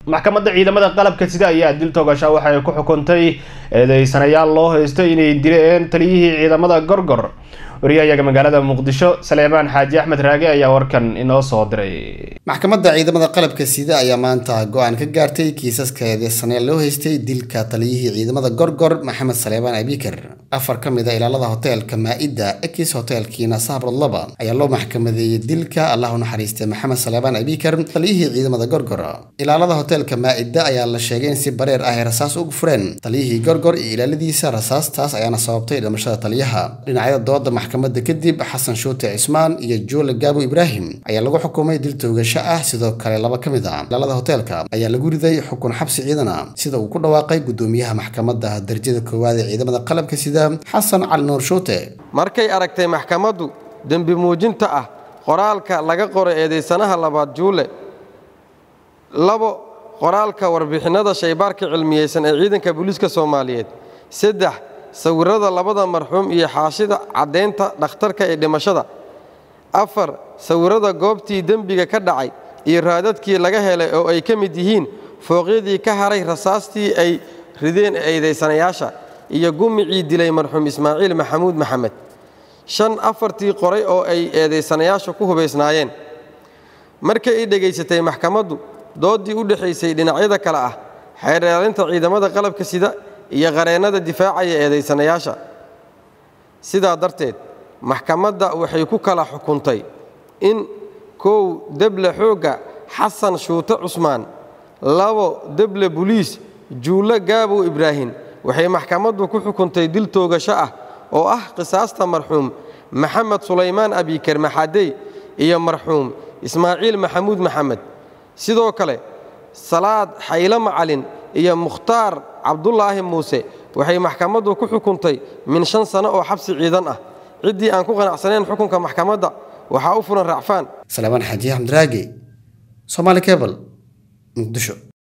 maxkamadda ciidamada qalabka sida ayaa dil toogasha waxa ay ku xukuntay eedeysanayaal loo haysto inay dileen taliyihii ciidamada gorgor wariyahayaga magaalada muqdisho saleemaan xaaji axmed raage ayaa warkan inoo soo diray maxkamadda ciidamada qalabka sida ayaa maanta go-aan ka gaartay kiisaska eedeysanayaal loo haystay dilka taliyihii ciidamada gorgor maxamed saleebaan abikar afar ka mid a ilaalada hoteelka maa-ida ekis hoteelkiina sabrod laba ayaa loo maxkamadeeyey dilka allah u naxariistay maxamed saleebaan abikar taliyihii ciidamada gorgor ilaalada hoteelka maa-ida ayaa la sheegay in si bareer ah ay rasaas ugu fureen taliyihii gorgor iyo ilaaladiisa rasaastaas ayaana sababtay dhimashada taliyaha dhinacyada dooda maxkamadda kadib xasan shuute cismaan iyo joole gaabo ibraahim ayaa lagu xukumay dil toogasho ah sidoo kale laba ka mid a ilaalada hoteelka ayaa lagu riday xukun xabsi ciidana sida uu ku dhawaaqay gudoomiyaha maxkamadda darajada koowaad ee ciidamada qalabka sida xasan cali nuur shuute markay aragtay maxkamaddu dembi muujinta ah qoraalka laga qoray eedaysanaha labaad juule labo qoraalka warbixinnada shaybaarka cilmiyeysan ee ciidanka booliiska soomaaliyeed saddex sawirrada labada marxuum iyo xaashida caddaynta dhakhtarka ee dhimashada afar sawirrada goobtii dembiga ka dhacay iyo raadadkii laga helay oo ay ka mid yihiin fooqyadii ka haray rasaastii ay rideen eedaysanayaasha iyo gumicii dilay marxuum ismaaciil maxamuud maxamed shan afartii qoray oo ay eedaysanayaasha ku hubaysnaayeen markay i dhegaysatay maxkamaddu dooddii u dhexaysay dhinacyada kale ah xeerdheelinta ciidamada qalabka sida iyo qareennada difaacaya eedaysanayaasha sidaa darteed maxkamadda waxay ku kala xukuntay in kow deble xoogga xasan shuute cusmaan labo deble buliis juulle gaabow ibraahim waxay maxkamaddu ku xukuntay dil toogasho ah oo ah qisaasta marxuum maxamed sulaymaan abikar maxadey iyo marxuum ismaaciil maxamuud maxamed sidoo kale salaad xaylo macalin iyo mukhtaar cabdulaahi muuse waxay maxkamaddu ku xukuntay min shan sano oo xabsi ciidan ah ciddii aan ku qanacsanayn xukunka maxkamadda waxaa u furan racfaan salebaan xaaji axmed raage somaali cebal muqdisho